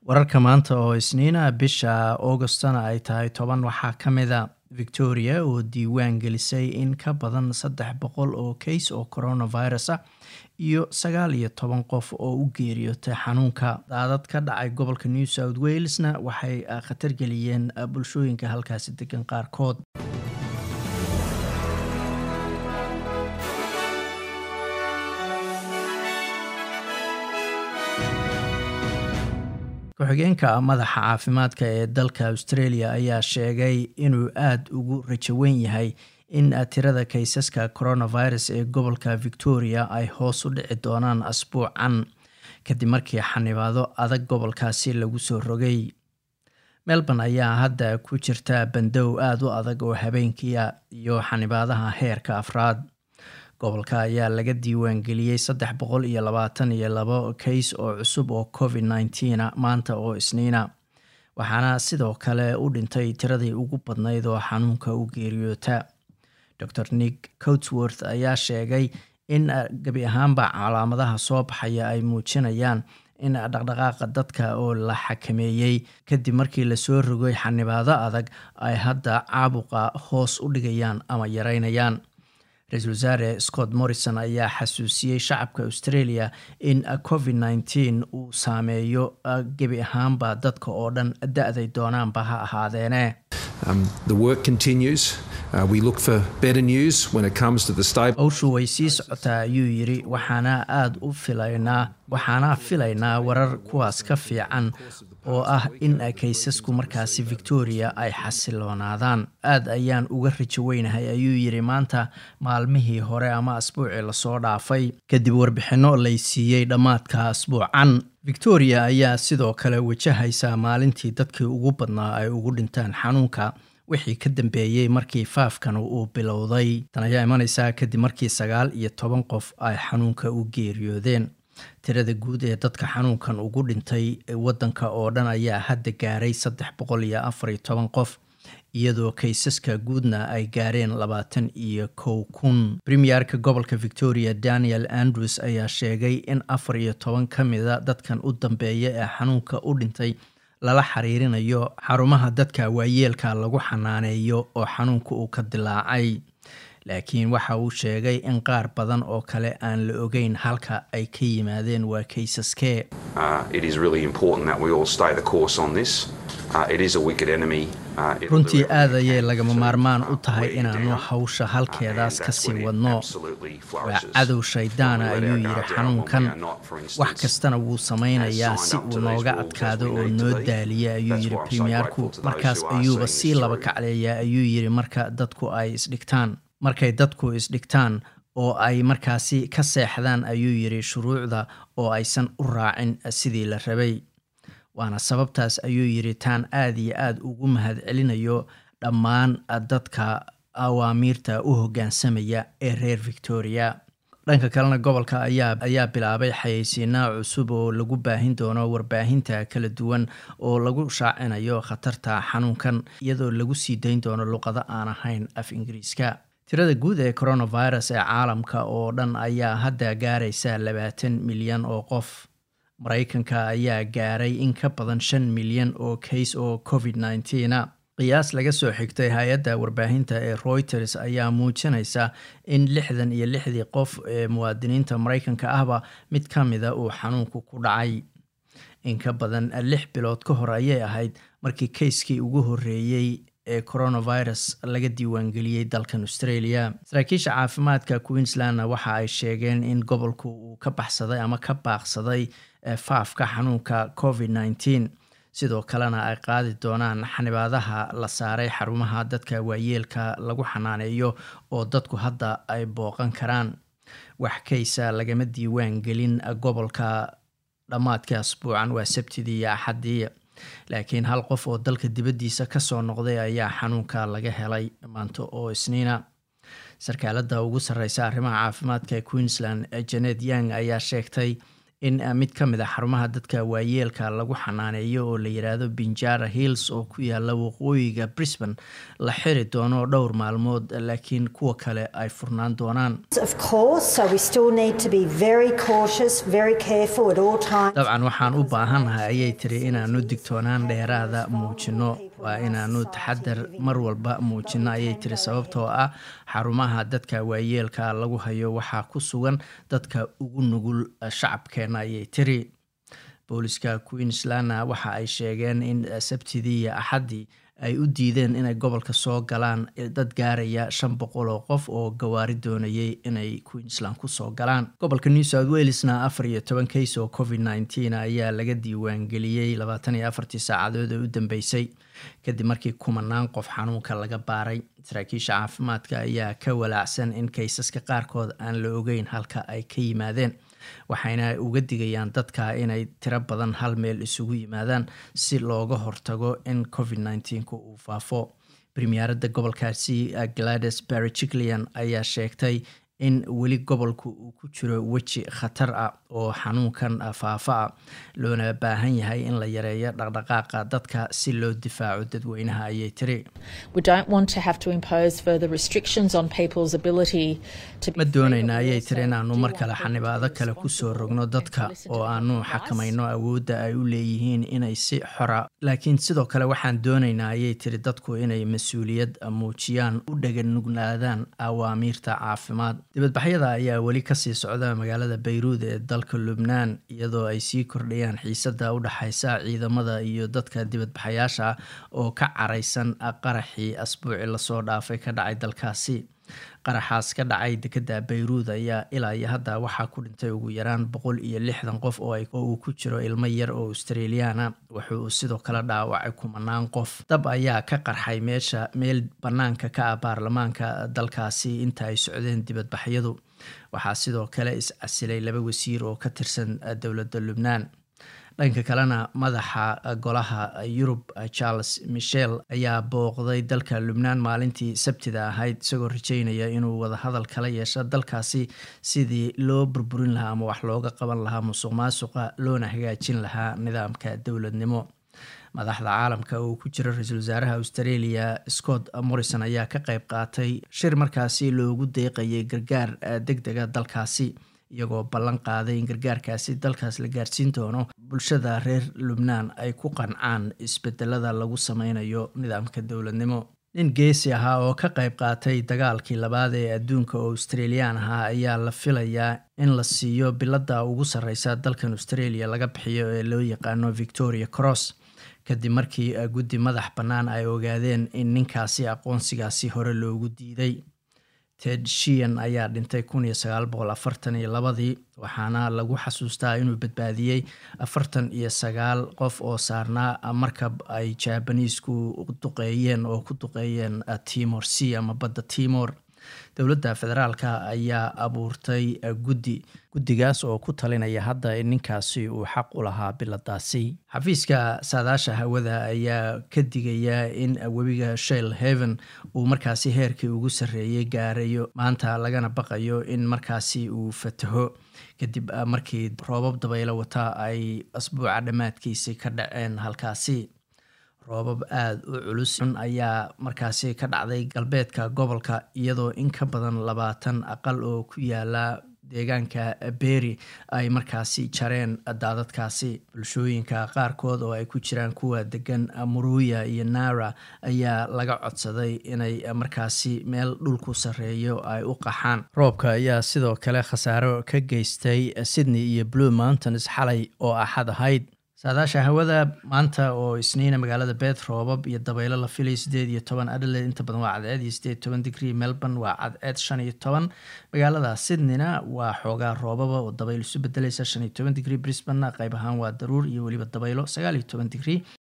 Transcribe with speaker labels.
Speaker 1: wararka maanta oo isniina bisha augustana ay tahay toban waxaa ka mida victoria oo diiwaan gelisay in ka badan saddex boqol oo kays oo coronavirus ah iyo sagaal iyo toban qof oo u geeriyootay xanuunka daadad ka dhacay gobolka new south walesna waxay khatar geliyeen bulshooyinka halkaasi degan qaarkood ku-xigeenka madaxa caafimaadka ee dalka australia ayaa sheegay inuu aada ugu rajaweyn yahay in tirada kaysaska coronavirus ee gobolka victoria ay hoos u dhici doonaan asbuucan kadib markii xanibaado adag gobolkaasi lagu soo rogay melbourne ayaa hadda ku jirta bandow aada u adag oo habeenkiia iyo xanibaadaha heerka afraad gobolka ayaa laga diiwaan geliyey saddex boqol iyo labaatan iyo labo kays oo cusub oo covid nneteen maanta oo isniina waxaana sidoo kale u dhintay tiradii ugu badnayd oo xanuunka u geeriyoota dor nick cotsworth ayaa sheegay in gebi ahaanba calaamadaha soo baxaya ay muujinayaan in dhaqdhaqaaqa dadka oo la xakameeyey kadib markii lasoo rogay xanibaado adag ay hadda caabuqa hoos u dhigayaan ama yareynayaan ra-iisul wasaare scott morrison ayaa xasuusiyey shacabka australia in covid nneteen uu saameeyo gebi ahaanba dadka oo dhan da-day doonaanba ha ahaadeene howshu way sii socotaa ayuu yiri waxaana aada u filaynaa waxaana filaynaa warar kuwaas ka fiican oo ah in kaysasku markaasi victoria ay xasiloonaadaan aad ayaan uga rajo weynahay ayuu yiri maanta maalmihii hore ama asbuucii lasoo dhaafay kadib warbixinno lay siiyey dhammaadka asbuucan victoria ayaa sidoo kale wajahaysa maalintii dadkii ugu badnaa ay ugu dhintaan xanuunka wixii ka dambeeyey markii faafkan uu bilowday tan ayaa imaneysaa kadib markii sagaal iyo toban qof ay xanuunka u geeriyoodeen tirada guud ee dadka xanuunkan ugu dhintay wadanka oo dhan ayaa hadda gaaray saddex boqol iyo afar iyo toban qof iyadoo kaysaska guudna ay gaareen labaatan iyo kow kun premierka gobolka victoria daniel andrews ayaa sheegay in afar iyo toban ka mida dadkan u dambeeya ee xanuunka u dhintay lala xiriirinayo xarumaha dadka waayeelka lagu xanaaneeyo oo xanuunka uu ka dilaacay laakiin waxa uu sheegay in qaar badan oo kale aan la ogeyn halka ay ka yimaadeen waa kaysaskee runtii aad ayay lagama maarmaan u tahay inaanu hawsha halkeedaas kasii wadno waa cadow shaydaana ayuu yidhi xanuunkan wax kastana wuu samaynayaa si uu nooga adkaado oo noo daaliya ayuu yidhi premierku markaas ayuuba sii laba kacleeyaa ayuu yidhi marka dadku ay isdhigtaan markay dadku isdhigtaan oo ay markaasi ka seexdaan ayuu yidhi shuruucda oo aysan u raacin sidii la rabay waana sababtaas ayuu yidhi taan aada iyo aada ugu mahad celinayo dhammaan dadka awaamiirta u hoggaansamaya ee reer victoria dhanka kalena gobolka ayaa ayaa bilaabay xayeysiinaa cusub oo lagu baahin doono warbaahinta kala duwan oo lagu shaacinayo khatarta xanuunkan iyadoo lagu sii dayn doono luqado aan ahayn af ingiriiska tirada guud ee coronavirus ee caalamka oo dhan ayaa hadda gaaraysa labaatan milyan oo qof maraykanka ayaa gaaray in ka badan shan milyan oo kays oo covid nneteena qiyaas laga soo xigtay hay-adda warbaahinta ee reuters ayaa muujinaysa in lixdan iyo lixdii qof ee muwaadiniinta maraykanka ahba mid ka mida uu xanuunku ku dhacay in ka badan lix bilood ka hor ayay ahayd markii kayskii ugu horreeyey ee coronavirus laga diiwaangeliyey dalkan australia saraakiisha caafimaadka queenslandna waxa ay sheegeen in gobolku uu ka baxsaday ama ka baaqsaday faafka xanuunka covid nneteen sidoo kalena ay qaadi doonaan xanibaadaha la saaray xarumaha dadka waayeelka lagu xanaaneeyo oo dadku hadda ay booqan karaan wax kaysa lagama diiwaan gelin gobolka dhammaadkii asbuucan waa sabtidii iyo axaddii laakiin hal qof oo dalka dibaddiisa kasoo noqday ayaa xanuunka laga helay maanta oo isniina sarkaalada ugu sarreysa arrimaha caafimaadka ee queensland janet young ayaa sheegtay in mid ka mid a xarumaha dadka waayeelka lagu xanaaneeyo oo la yidhaahdo binjara hills oo ku yaala waqooyiga brisbane la xiri doono dhowr maalmood laakiin kuwa kale ay furnaan doonaan dabcan waxaan u baahannahay ayay tiri inaanu digtoonaan dheeraada muujino waa inaanu taxadar mar walba muujino ayay tiri sababtoo ah xarumaha dadka waayeelka lagu hayo waxaa ku sugan dadka ugu nugul shacabkeena ayay tiri booliska queenslandna waxa ay sheegeen in sabtidii iyo axaddii ay u diideen inay gobolka soo galaan dad gaaraya shan boqol oo qof oo gawaari doonayay inay queensland kusoo galaan gobolka new south walesna afar iyo toban kays oo covid nneteen ayaa laga diiwaangeliyey labaatan iyo afartii saacadood ee u dambeysay kadib markii kumanaan qof xanuunka laga baaray saraakiisha caafimaadka ayaa ka walaacsan in kaysaska qaarkood aan la ogeyn halka ay ka yimaadeen waxayna uga digayaan dadka inay tiro badan hal meel isugu yimaadaan si looga hortago in covid nneteenka uu faafo premierada gobolkaasi glades bariciklian ayaa sheegtay in weli gobolku uu ku jiro weji khatar ah oo xanuunkan faafa ah loona baahan yahay in la yareeyo dhaqdhaqaaqa dadka si loo difaaco dadweynaha ayay tiri ma doonayna ayay tiri inaanu mar kale xanibaado kale kusoo rogno dadka oo aanu xakamayno awoodda ay u leeyihiin inay si xora laakiin sidoo kale waxaan doonaynaa ayay tiri dadku inay mas-uuliyad muujiyaan u dhaganugnaadaan awaamiirta caafimaad dibadbaxyada ayaa weli kasii socda magaalada bayruud ee dalka lubnaan iyadoo ay sii kordhayaan xiisada u dhexaysa ciidamada iyo dadka dibadbaxayaasha ah oo ka caraysan qaraxii asbuuci lasoo dhaafay ka dhacay dalkaasi qaraxaas ka dhacay dekeda bayruud ayaa ilaa iyo hadda waxaa ku dhintay ugu yaraan boqol iyo lixdan qof oo uu ku jiro ilmo yar oo australiana wuxuu sidoo kale dhaawacay kumanaan qof dab ayaa ka qarxay meesha meel banaanka ka ah baarlamaanka dalkaasi inta ay socdeen dibadbaxyadu waxaa sidoo kale is-casilay laba wasiir oo ka tirsan dowladda lubnaan dhanka kalena madaxa golaha yurub charles michel ayaa booqday dalka lubnaan maalintii sabtida ahayd isagoo rajeynaya inuu wadahadal kala yeesho dalkaasi sidii loo burburin lahaa ama wax looga qaban lahaa musuq maasuqa loona hagaajin lahaa nidaamka dowladnimo madaxda caalamka oo ku jira ra-iisul wasaaraha australia scott morrison ayaa ka qayb qaatay shir markaasi loogu deeqayay gargaar deg dega dalkaasi iyagoo ballan qaaday in gargaarkaasi dalkaas la gaarsiin doono bulshada reer lubnaan ay ku qancaan isbedelada lagu sameynayo nidaamka dowladnimo nin geesi ahaa oo ka qayb qaatay dagaalkii labaad ee adduunka oo australian ahaa ayaa la filayaa in la siiyo bilada ugu sarreysa dalkan australia laga bixiyo ee loo yaqaano victoria cross kadib markii guddi madax bannaan ay ogaadeen in ninkaasi aqoonsigaasi hore loogu diiday ted shian ayaa dhintay kun iyo sagaal boqol afartan iyo labadii waxaana lagu xasuustaa inuu badbaadiyey afartan iyo sagaal qof oo saarnaa markab ay jabaniisku duqeeyeen oo ku duqeeyeen timor c ama badda timor dowladda federaalka ayaa abuurtay guddi guddigaas oo ku talinaya hadda in ninkaasi uu xaq u lahaa biladaasi xafiiska saadaasha hawada ayaa ka digaya in webiga shell heaven uu markaasi heerkii ugu sarreeyey gaarayo maanta lagana baqayo in markaasi uu fataho kadib markii roobab dabaylo wata ay asbuuca dhammaadkiisi ka dhaceen halkaasi roobab aada u culus ayaa markaasi ka dhacday galbeedka gobolka iyadoo in ka badan labaatan aqal oo ku yaala deegaanka beri ay markaasi jareen daadadkaasi bulshooyinka qaarkood oo ay ku jiraan kuwa degan muruya iyo nara ayaa laga codsaday inay markaasi meel dhulku sarreeyo ay u qaxaan roobka ayaa sidoo kale khasaaro ka geystay sydney iyo blue mountains xalay oo axad ahayd saadaasha hawada maanta oo isniina magaalada beet roobab iyo dabaylo la filay sideed iyo toban adelaide inta badan waa cadceed iyo sideed toban digrie melbourne waa cadceed shan iyo toban magaalada sydneyna waa xoogaa roobaba oo dabayl isu bedelaysa shan iyo toban digrie brisbane qayb ahaan waa daruur iyo weliba dabaylo sagaal iyo toban digrie